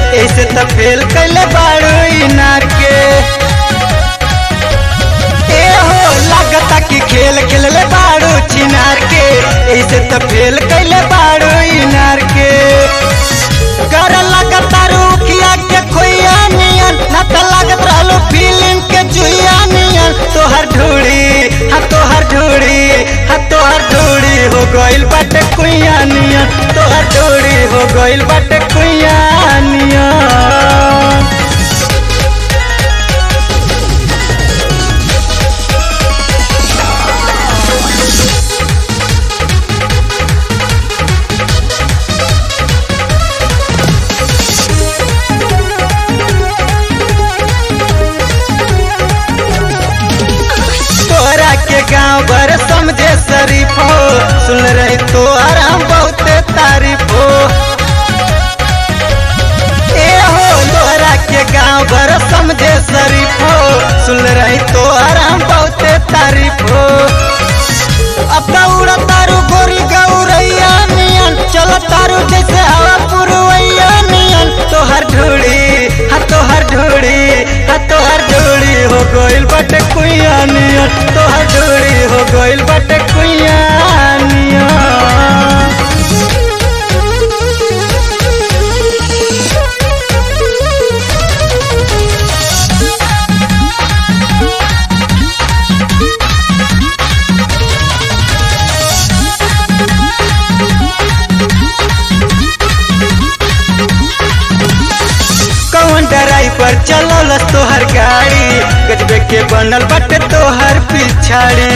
ऐसे तो फेल कैले बाड़ू इनार के ए हो लागता कि खेल खेलले बाड़ू चिनार के ऐसे तो फेल कैले बाड़ू इनार के कर लगता रुखिया के खोइया नियन ना तो लागत रहलो फिल्म के जुइया नियन तोहर ढूड़ी हाँ तोहर ढूड़ी हाँ तोहर ढूड़ी हो गइल बाटे कुइया नियन तोहर ढूड़ी हो गइल बाटे कुइया नियन तोरा के गांव भर समझे शरीफ हो सुन रही तो आराम बहुते तारीफ हो ए हो तोरा के गांव भर समझे शरीफ हो सुन रही तो आराम बहुते तारीफ हो अब उड़ा तारू गोरी गौरैया नियन चल तारू जैसे हवा पुरवैया नियन तोहर ढूड़ी हाँ तोहर ढूड़ी हाँ तोहर ढूड़ी हो गइल बाटे कुइया नियन तोहर ढूड़ी हो गइल बाटे कुइया नियन कौन ड्राइवर चलौलस तोहर गाड़ी गजबे के बनल बटे तोहर पिछाड़ी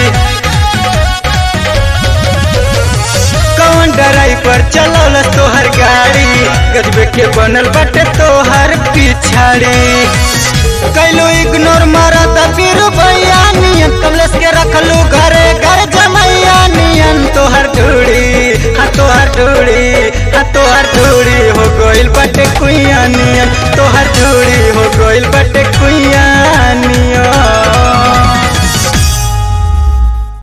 कौन ड्राइवर चलौलस तोहर गाड़ी गजबे के बनल बटे तोहर पिछाड़ी कैलो इग्नोर मारा बीरू भैया नियन कमलेश के रखलू घरे घर जमैया नियन तोहर ढूड़ी हाँ तोहर ढूड़ी हाँ तोहर ढूड़ी हो गइल बटे कुइया नियन तोहर ढूड़ी हो गइल बटे कुइया नियन